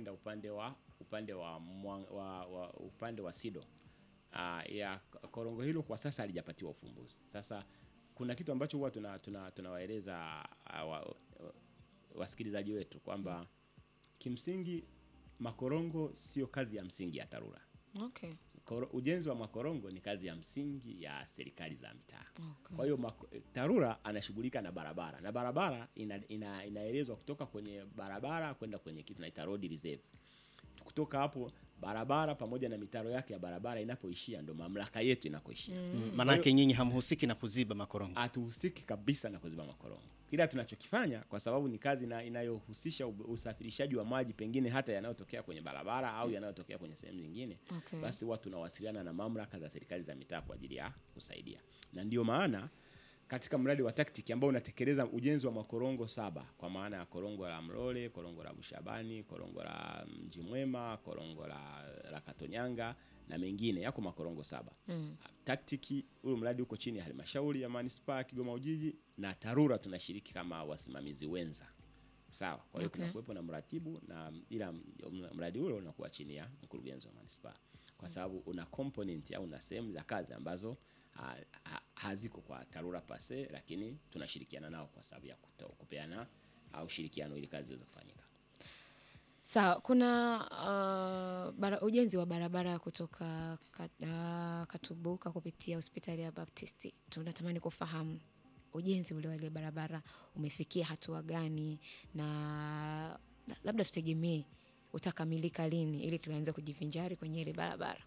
kwenda upande wa upande wa, mwa- wa, wa upande wa Sido. Uh, ya korongo hilo kwa sasa halijapatiwa ufumbuzi. Sasa kuna kitu ambacho huwa tuna tuna tunawaeleza uh, wa, wa, wasikilizaji wetu kwamba kimsingi makorongo sio kazi ya msingi ya TARURA. Okay. Koro, ujenzi wa makorongo ni kazi ya msingi ya serikali za mitaa. Okay. Kwa hiyo mako- TARURA anashughulika na barabara na barabara ina, ina, inaelezwa kutoka kwenye barabara kwenda kwenye kitu naita road reserve. Kutoka hapo barabara pamoja na mitaro yake ya barabara inapoishia ndo mamlaka yetu inakoishia. Mm, Maanake nyinyi hamhusiki na kuziba makorongo. Hatuhusiki kabisa na kuziba makorongo. Kila tunachokifanya kwa sababu ni kazi na inayohusisha ub- usafirishaji wa maji pengine hata yanayotokea kwenye barabara au yanayotokea kwenye sehemu nyingine Okay. basi huwa tunawasiliana na mamlaka za serikali za mitaa kwa ajili ya kusaidia, na ndio maana katika mradi wa TACTIC ambao unatekeleza ujenzi wa makorongo saba kwa maana ya korongo la Mlole, korongo la Bushabani, korongo la Mji Mwema, korongo la, la Katonyanga na mengine yako makorongo saba. Mm. TACTIC huyu mradi uko chini ya halmashauri ya manispaa ya Kigoma Ujiji na TARURA tunashiriki kama wasimamizi wenza. Sawa. Kwa hiyo Okay. kuna kuwepo na mratibu na ila m- mradi ule unakuwa chini ya mkurugenzi wa manispaa kwa sababu una component au una sehemu za kazi ambazo ha, ha, haziko kwa TARURA pase, lakini tunashirikiana nao kwa sababu ya kuto- kupeana au ushirikiano ili kazi iweze kufanyika. Sawa, kuna uh, bara, ujenzi wa barabara kutoka kat, uh, Katubuka kupitia hospitali ya Baptisti. Tunatamani kufahamu ujenzi ule wa ile barabara umefikia hatua gani, na labda tutegemee utakamilika lini ili tuanze kujivinjari kwenye ile barabara.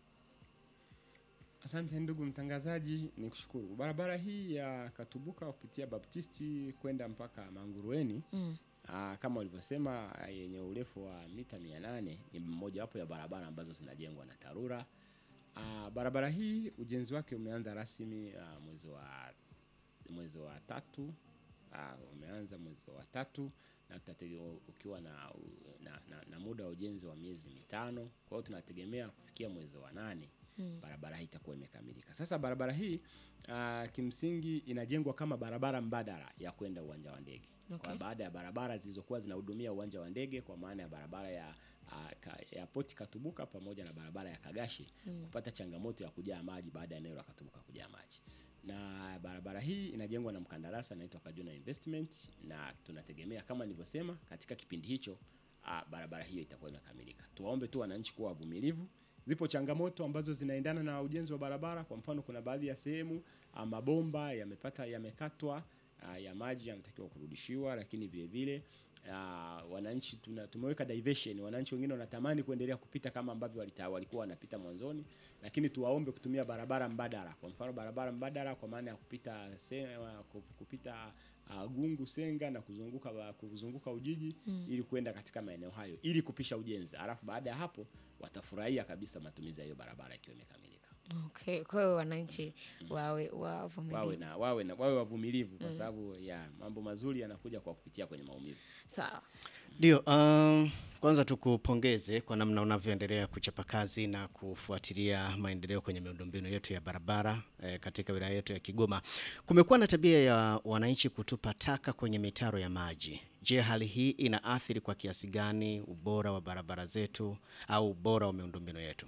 Asante ndugu mtangazaji, ni kushukuru. Barabara hii ya Katubuka kupitia Baptisti kwenda mpaka Mangurueni Mm. Aa, kama ulivyosema ah, yenye urefu wa mita 800 ni mmojawapo ya barabara ambazo zinajengwa na TARURA. Aa, barabara hii ujenzi wake umeanza rasmi ah, mwezi wa mwezi wa tatu ah, umeanza mwezi wa tatu na tutatege- ukiwa na, na, na, na muda wa ujenzi wa miezi mitano. Kwa hiyo tunategemea kufikia mwezi wa nane barabara hii itakuwa imekamilika. Sasa barabara hii uh, kimsingi inajengwa kama barabara mbadala ya kwenda uwanja wa ndege Okay. kwa baada ya barabara zilizokuwa zinahudumia uwanja wa ndege kwa maana ya barabara ya uh, ka, ya poti Katubuka pamoja na barabara ya Kagashi kupata changamoto ya kujaa maji baada ya eneo la Katubuka kujaa maji. Na barabara hii inajengwa na mkandarasi anaitwa Kajuna Investment na tunategemea kama nilivyosema katika kipindi hicho uh, barabara hiyo itakuwa imekamilika. Tuwaombe tu wananchi kuwa wavumilivu. Zipo changamoto ambazo zinaendana na ujenzi wa barabara. Kwa mfano, kuna baadhi ya sehemu ah, mabomba yamepata yamekatwa, ah, ya maji yanatakiwa kurudishiwa, lakini vile vile ah, wananchi tuna, tumeweka diversion. Wananchi wengine wanatamani kuendelea kupita kama ambavyo walita, walikuwa wanapita mwanzoni, lakini tuwaombe kutumia barabara mbadala. Kwa mfano, barabara mbadala kwa maana ya kupita se, kupita uh, Gungu Senga na kuzunguka ba- kuzunguka Ujiji ili kwenda katika maeneo hayo ili kupisha ujenzi. Alafu baada ya hapo watafurahia kabisa matumizi ya hiyo barabara ikiwa imekamilika. Okay, kwa hiyo wananchi wawe wavumilivu. Wawe na wawe na wawe wavumilivu kwa sababu ya mambo mazuri yanakuja kwa kupitia kwenye maumivu. Sawa. Ndio, um, kwanza tukupongeze kwa namna unavyoendelea kuchapa kazi na kufuatilia maendeleo kwenye miundombinu yetu ya barabara eh, katika wilaya yetu ya Kigoma. Kumekuwa na tabia ya wananchi kutupa taka kwenye mitaro ya maji. Je, hali hii inaathiri kwa kiasi gani ubora wa barabara zetu au ubora wa miundombinu yetu?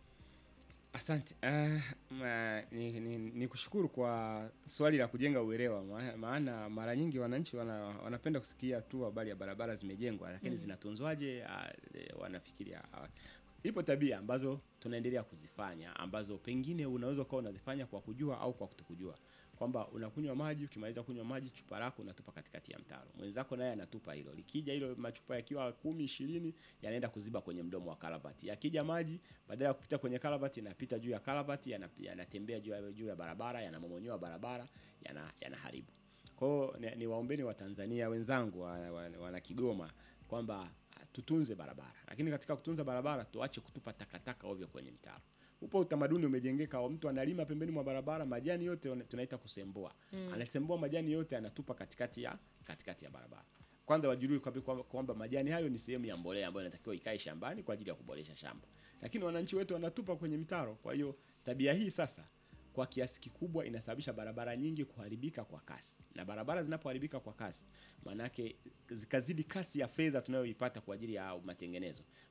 Asante. Uh, ma, ni, ni, ni kushukuru kwa swali la kujenga uelewa, ma- maana mara nyingi wananchi wana, wanapenda kusikia tu habari ya barabara zimejengwa, lakini zinatunzwaje? Uh, wanafikiria uh, ipo tabia ambazo tunaendelea kuzifanya ambazo pengine unaweza ukawa unazifanya kwa kujua au kwa kutokujua, kwamba unakunywa maji, ukimaliza kunywa maji chupa lako unatupa katikati ya mtaro, mwenzako naye anatupa hilo. Likija hilo machupa yakiwa kumi ishirini yanaenda kuziba kwenye mdomo wa karavati. Yakija maji badala ya kupita kwenye karavati yanapita juu ya karavati, yana- yanatembea juu ya, juu ya barabara, yanamomonyoa barabara, yana- yanaharibu. Kwa hiyo ni, ni waombeni wa Tanzania wenzangu wa, wa, wana Kigoma kwamba ah, tutunze barabara, lakini katika kutunza barabara tuache kutupa takataka ovyo kwenye mitaro. Upo utamaduni umejengeka wa mtu analima pembeni mwa barabara, majani yote wana- tunaita kusembua. Anasembua majani yote anatupa katikati ya katikati ya barabara. Kwanza wajue kwamba kwamba- kwamba majani hayo ni sehemu ya mbolea ambayo inatakiwa ikae shambani kwa ajili ya kuboresha shamba, lakini wananchi wetu wanatupa kwenye mitaro. Kwa hiyo tabia hii sasa kwa kiasi kikubwa inasababisha barabara nyingi kuharibika kwa kasi, na barabara zinapoharibika kwa kasi, maanake zikazidi kasi ya fedha tunayoipata kwa ajili ya matengenezo,